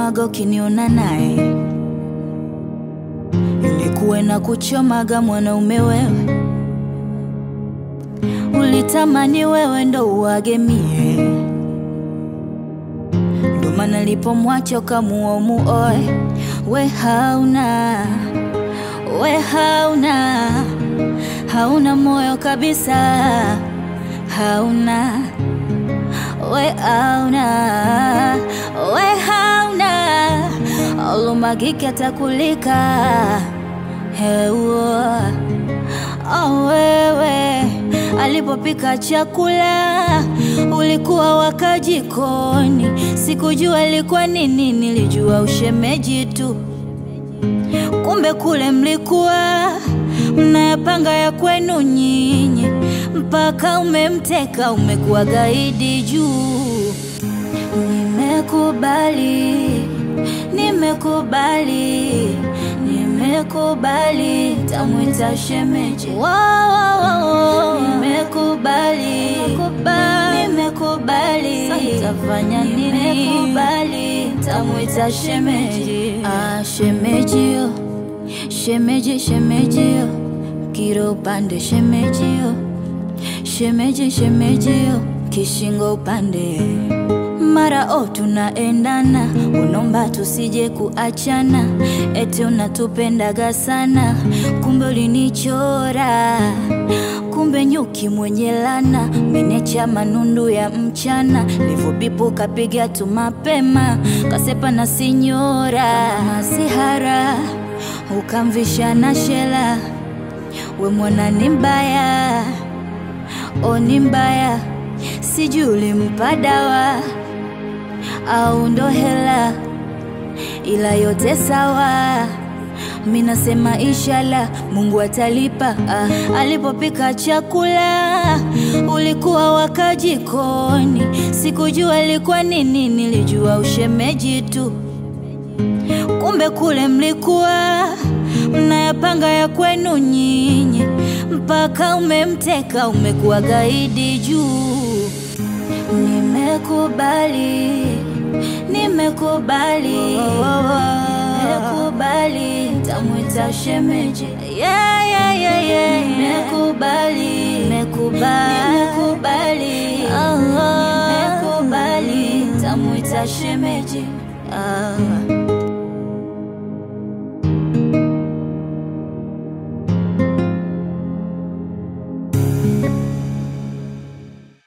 kuchomaga ukiniona naye, ilikuwa na kuchomaga mwanaume wewe, ulitamani wewe ndo uage mie, ndo maana nilipomwacha ukamua umuoe, we hauna we hauna hauna moyo kabisa, hauna we hauna we hauna olumagiki atakulika heua oh, wewe alipopika chakula ulikuwa waka jikoni, sikujua ilikuwa nini, nilijua ushemeji tu kumbe kule mlikuwa mnayapanga ya kwenu nyinyi, mpaka umemteka umekuwa gaidi juu. Nimekubali, nimekubali, nimekubali, tamwita shemeji. Wow, wow, wow. Nimekubali, nimekubali, tafanya nini? Nimekubali, tamwita shemeji. Ah, shemejio, shemeji, shemejio, kiro upande shemejio, shemeji, shemejio, kishingo upande mara o tunaendana, unomba tusije kuachana, eti unatupendaga sana, kumbe ulinichora, kumbe nyuki mwenye lana, menecha manundu ya mchana, livubipu kapiga tu mapema, kasepa na sinyora masihara, ukamvisha na shela, we mwana ni mbaya, o ni mbaya, sijui ulimpa dawa au ndo hela, ila yote sawa. Minasema inshallah Mungu atalipa. Ah, alipopika chakula ulikuwa waka jikoni, sikujua ilikuwa nini, nilijua ushemeji tu. Kumbe kule mlikuwa mnayapanga ya kwenu nyinyi, mpaka umemteka umekuwa gaidi juu. Nimekubali, nimekubali, nimekubali, tamwita shemeji. Yeah, yeah, yeah, yeah. Nimekubali, nimekubali, nimekubali, nimekubali, tamwita shemeji. Ah.